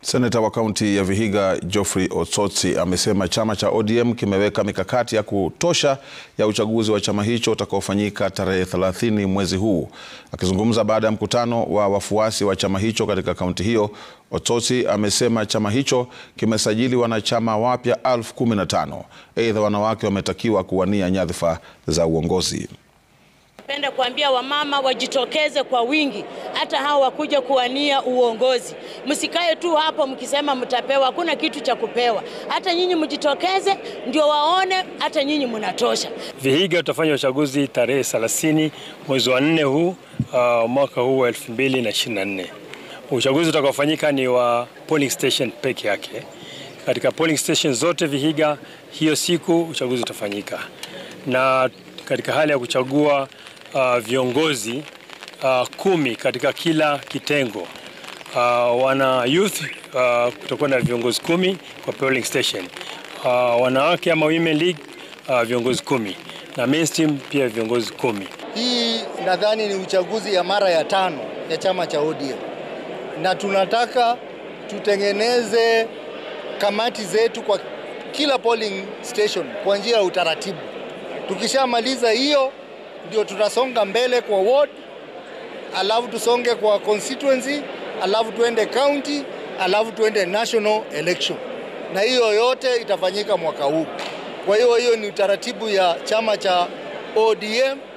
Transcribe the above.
Seneta wa kaunti ya Vihiga Geoffrey Otsotsi amesema chama cha ODM kimeweka mikakati ya kutosha ya uchaguzi wa chama hicho utakaofanyika tarehe 30 mwezi huu. Akizungumza baada ya mkutano wa wafuasi wa chama hicho katika kaunti hiyo, Otsotsi amesema chama hicho kimesajili wanachama wapya elfu kumi na tano. Aidha, wanawake wametakiwa kuwania nyadhifa za uongozi. Napenda kuambia wamama wajitokeze kwa wingi, hata hao wakuja kuwania uongozi. Msikae tu hapo mkisema mtapewa, hakuna kitu cha kupewa. Hata nyinyi mjitokeze, ndio waone hata nyinyi mnatosha. Vihiga tutafanya uchaguzi tarehe 30 mwezi wa nne huu uh, mwaka huu wa 2024. Uchaguzi utakaofanyika ni wa polling station peke yake. Katika polling station zote Vihiga, hiyo siku uchaguzi utafanyika, na katika hali ya kuchagua uh, viongozi uh, kumi katika kila kitengo. Uh, wana youth uh, kutakuwa na viongozi kumi kwa polling station. Uh, wanawake ama women league uh, viongozi kumi na mainstream pia viongozi kumi. Hii nadhani ni uchaguzi ya mara ya tano ya chama cha ODM na tunataka tutengeneze kamati zetu kwa kila polling station kwa njia ya utaratibu. Tukishamaliza hiyo ndio tunasonga mbele kwa ward, alafu tusonge kwa constituency, alafu tuende county, alafu tuende national election, na hiyo yote itafanyika mwaka huu. Kwa hiyo hiyo ni utaratibu ya chama cha ODM